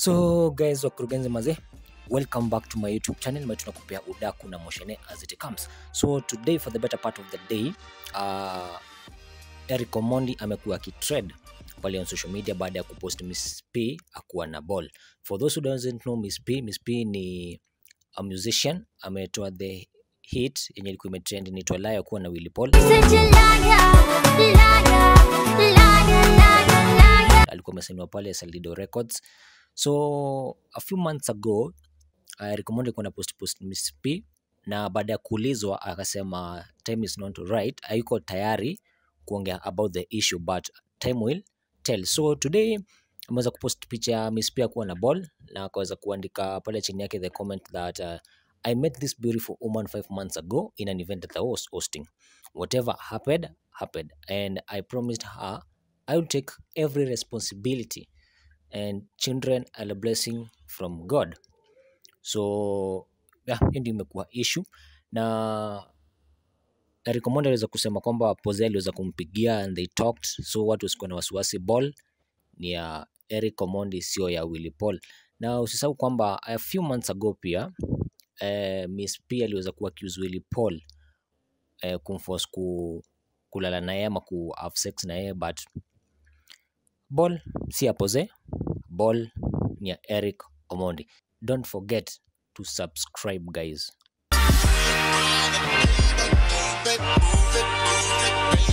So guys, wakurugenzi mazee, welcome back to my YouTube channel. Mimi tunakupea udaku na moshene as it comes. So today for the better part of the day, uh, Eric Omondi amekuwa akitrend pale on social media baada ya kupost Miss P akuwa na ball. For those who doesn't know Miss P, Miss P ni a musician, ametoa the hit yenye ilikuwa imetrend inaitwa Liar kuwa na Willy Paul. Such a liar, liar, liar, liar, liar. alikuwa amesainiwa pale Salido Records. So a few months ago uh, Eric Omondi alikuwa na post post Miss P na baada ya kuulizwa akasema time is not right, hayuko tayari kuongea about the issue but time will tell. So today ameweza kupost picha ya Miss P akuwa na ball na akaweza kuandika pale chini yake the comment that uh, I met this beautiful woman five months ago in an event that I was hosting. Whatever happened, happened. And I promised her I will take every responsibility and children are a blessing from God. So yeah, hiyo ndio imekuwa issue na Eric Omondi aliweza kusema kwamba Posey aliweza kumpigia and they talked, so watu wasikuwa na wasiwasi, ball ni ya Eric Omondi sio ya Willy Paul. Na usisahau kwamba a few months ago pia eh, Miss P aliweza ku accuse Willy Paul eh, kumforce ku, kulala naye ama ku have sex na yeye but ball si ya Posey, ball ni ya Eric Omondi. Don't forget to subscribe guys. Move it, move it, move it, baby.